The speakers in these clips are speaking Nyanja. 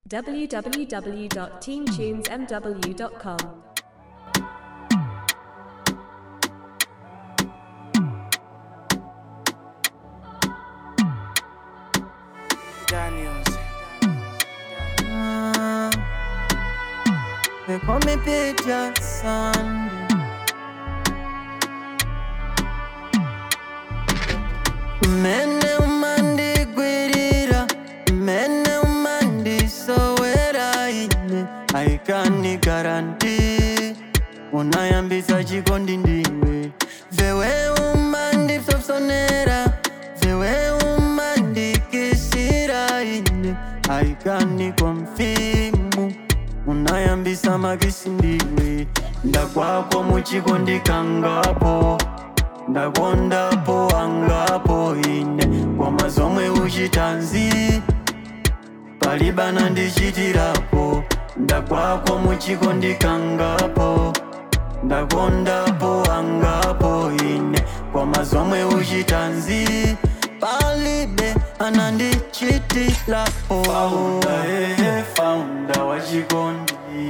www.teamtunesmw.com. Daniels. Ah, they call me Peter Sunday. Mene umandigwirira mene umandisowera ine aikani garanti unayambisa chikondi ndiwe vewe umandipsopsonera vewe umandikisira ine aikani kwa mfimu unayambisa makisi ndiwe ndakwako muchikondi kangapo ndakondapo angapo ine koma zomwe uchitanzi palibana ndichitirapo ndakwako muchikondi kangapo ndakondapo angapo ine koma zomwe uchitanzi palibe anandichitirapo faunda ehe faunda wachikondi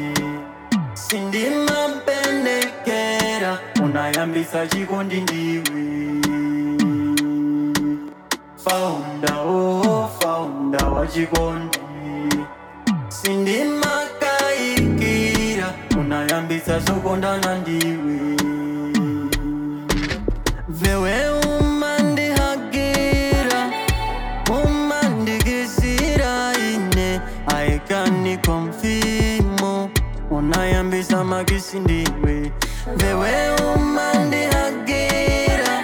sindimapendekera unayambisa chikondi ndiwe faunda oh faunda wachikondi sindimakaikira unayambisa zokondana ndiwe vewe umandihagira umandikisira ine aikani kwa mfimo unayambisa makisi ndiwe vewe umandihagira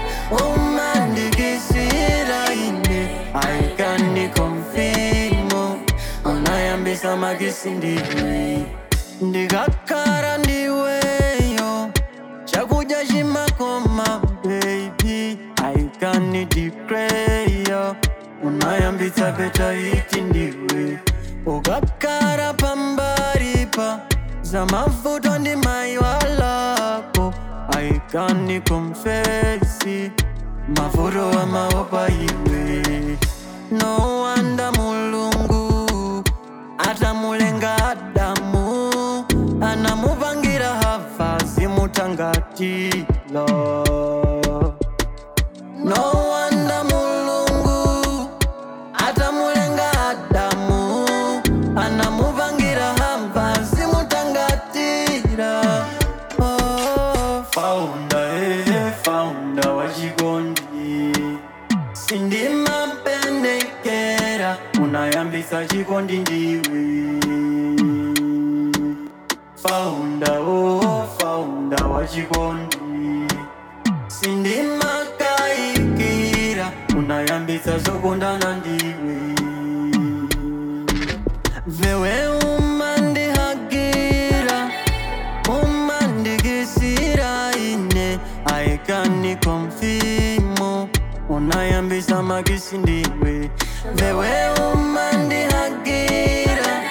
umandikisira ine aikani kwa mfimo unayambisa makisi ndiwe ndikakara ndiweyo chakudya chimakoma baby aikani dikreyo unayambitsa petaiti ndiwe ukakara pambaripa za mavuto ndi maiwalako aikani komfesi mavuto wa maopa iwe no wanda mulungu atamulenga adamu anamupangira hava zimutangatilo no wanda mulungu atamulenga adamu anamupangira hava zimutangatira oh. faunda ehe faunda wachikondi sindimapendekera unayambisa chikondi ndiwe faunda oh faunda wachikondi sindimakaikira unayambisa zokondana ndiwe vewe umandihagira umandikisira ine aikani kwa mfimo unayambisa makisi ndiwe vewe umandihagira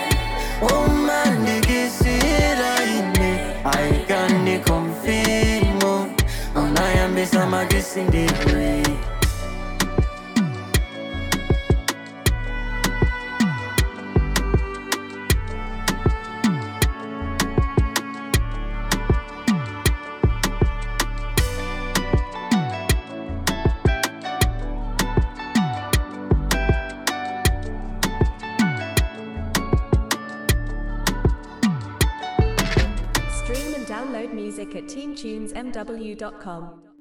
umandikisira ine aikani kwa mfimo unayambisa makisi ndiwe Stream and download music at teamtunesmw.com.